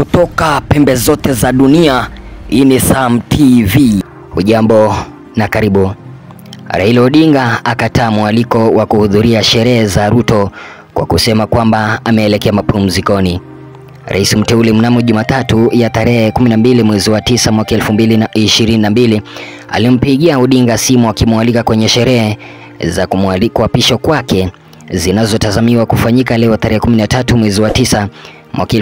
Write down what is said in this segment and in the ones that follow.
kutoka pembe zote za dunia. Hii ni Sam TV. Hujambo na karibu. Raila Odinga akataa mwaliko wa kuhudhuria sherehe za Ruto kwa kusema kwamba ameelekea mapumzikoni. Rais mteule mnamo Jumatatu ya tarehe 12 mwezi wa tisa mwaka 2022 alimpigia Odinga simu akimwalika kwenye sherehe za kuapishwa kwake zinazotazamiwa kufanyika leo tarehe 13 mwezi wa tisa mwaka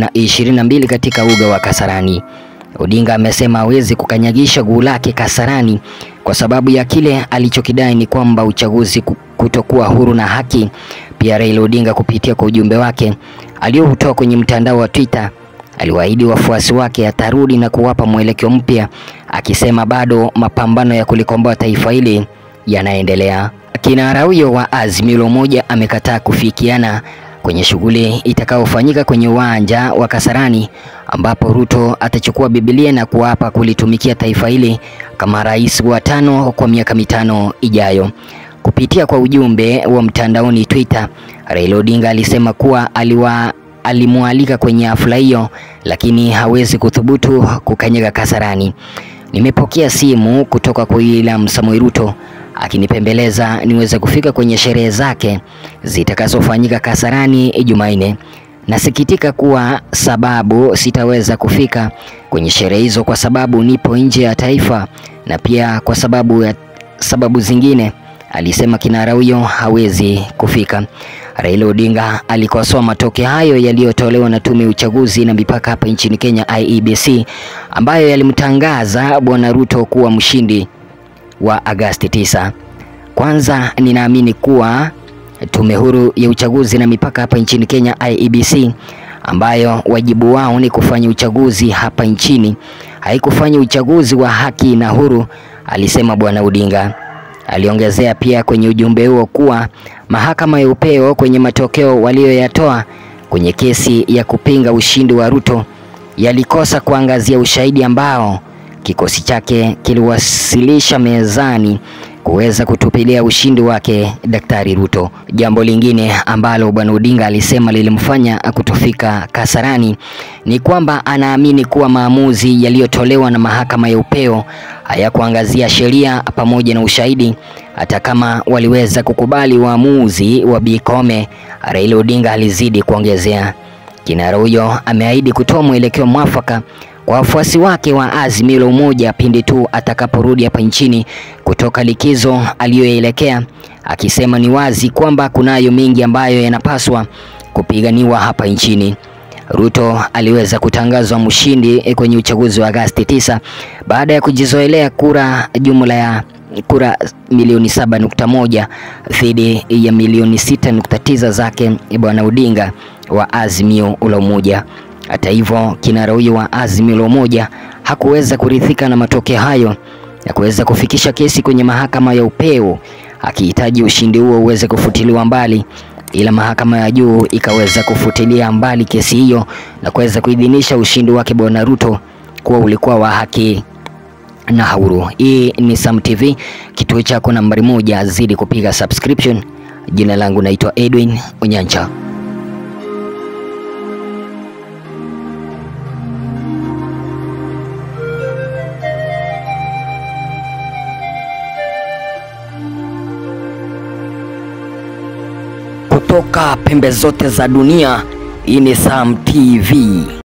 2022 katika uga wa Kasarani. Odinga amesema hawezi kukanyagisha guu lake Kasarani kwa sababu ya kile alichokidai ni kwamba uchaguzi kutokuwa huru na haki. Pia Raila Odinga kupitia kwa ujumbe wake aliohutoa kwenye mtandao wa Twitter aliwaahidi wafuasi wake atarudi na kuwapa mwelekeo mpya, akisema bado mapambano ya kulikomboa taifa hili yanaendelea. Kinara huyo wa Azimio la Umoja amekataa kufikiana kwenye shughuli itakayofanyika kwenye uwanja wa Kasarani ambapo Ruto atachukua Biblia na kuapa kulitumikia taifa hili kama rais wa tano kwa miaka mitano ijayo. Kupitia kwa ujumbe wa mtandaoni Twitter, Raila Odinga alisema kuwa aliwa alimwalika kwenye hafla hiyo lakini hawezi kuthubutu kukanyaga Kasarani. Nimepokea simu kutoka kwa William Samoei Ruto akinipembeleza niweze kufika kwenye sherehe zake zitakazofanyika Kasarani Jumanne. Nasikitika kuwa sababu sitaweza kufika kwenye sherehe hizo kwa sababu nipo nje ya taifa na pia kwa sababu ya sababu zingine, alisema kinara huyo hawezi kufika. Raila Odinga alikosoa matokeo hayo yaliyotolewa na tume ya uchaguzi na mipaka hapa nchini Kenya IEBC, ambayo yalimtangaza bwana Ruto kuwa mshindi wa Agasti 9. Kwanza ninaamini kuwa tume huru ya uchaguzi na mipaka hapa nchini Kenya IEBC, ambayo wajibu wao ni kufanya uchaguzi hapa nchini, haikufanya uchaguzi wa haki na huru, alisema bwana Odinga. Aliongezea pia kwenye ujumbe huo kuwa mahakama ya upeo kwenye matokeo waliyoyatoa kwenye kesi ya kupinga ushindi wa Ruto yalikosa kuangazia ushahidi ambao kikosi chake kiliwasilisha mezani kuweza kutupilia ushindi wake Daktari Ruto. Jambo lingine ambalo bwana Odinga alisema lilimfanya kutofika Kasarani ni kwamba anaamini kuwa maamuzi yaliyotolewa na mahakama ya upeo hayakuangazia sheria pamoja na ushahidi. Hata kama waliweza kukubali uamuzi wa Bi Koome, Raila Odinga alizidi kuongezea. Kinara huyo ameahidi kutoa mwelekeo mwafaka kwa wafuasi wake wa Azimio la Umoja pindi tu atakaporudi hapa nchini kutoka likizo aliyoelekea, akisema ni wazi kwamba kunayo mengi ambayo yanapaswa kupiganiwa hapa nchini. Ruto aliweza kutangazwa mshindi kwenye uchaguzi wa Agasti 9 baada ya kujizoelea kura jumla ya kura milioni 7.1 dhidi ya milioni 6.9 zake bwana Odinga wa Azimio la Umoja. Hata hivyo kinara huyo wa Azimio la Umoja hakuweza kuridhika na matokeo hayo na kuweza kufikisha kesi kwenye mahakama ya upeo akihitaji ushindi huo uweze kufutiliwa mbali, ila mahakama ya juu ikaweza kufutilia mbali kesi hiyo na kuweza kuidhinisha ushindi wake bwana Ruto kuwa ulikuwa wa haki na huru. Hii ni Sam TV, kituo chako nambari moja, zidi kupiga subscription. Jina langu naitwa Edwin Onyancha. Kutoka pembe zote za dunia, hii ni Sam TV.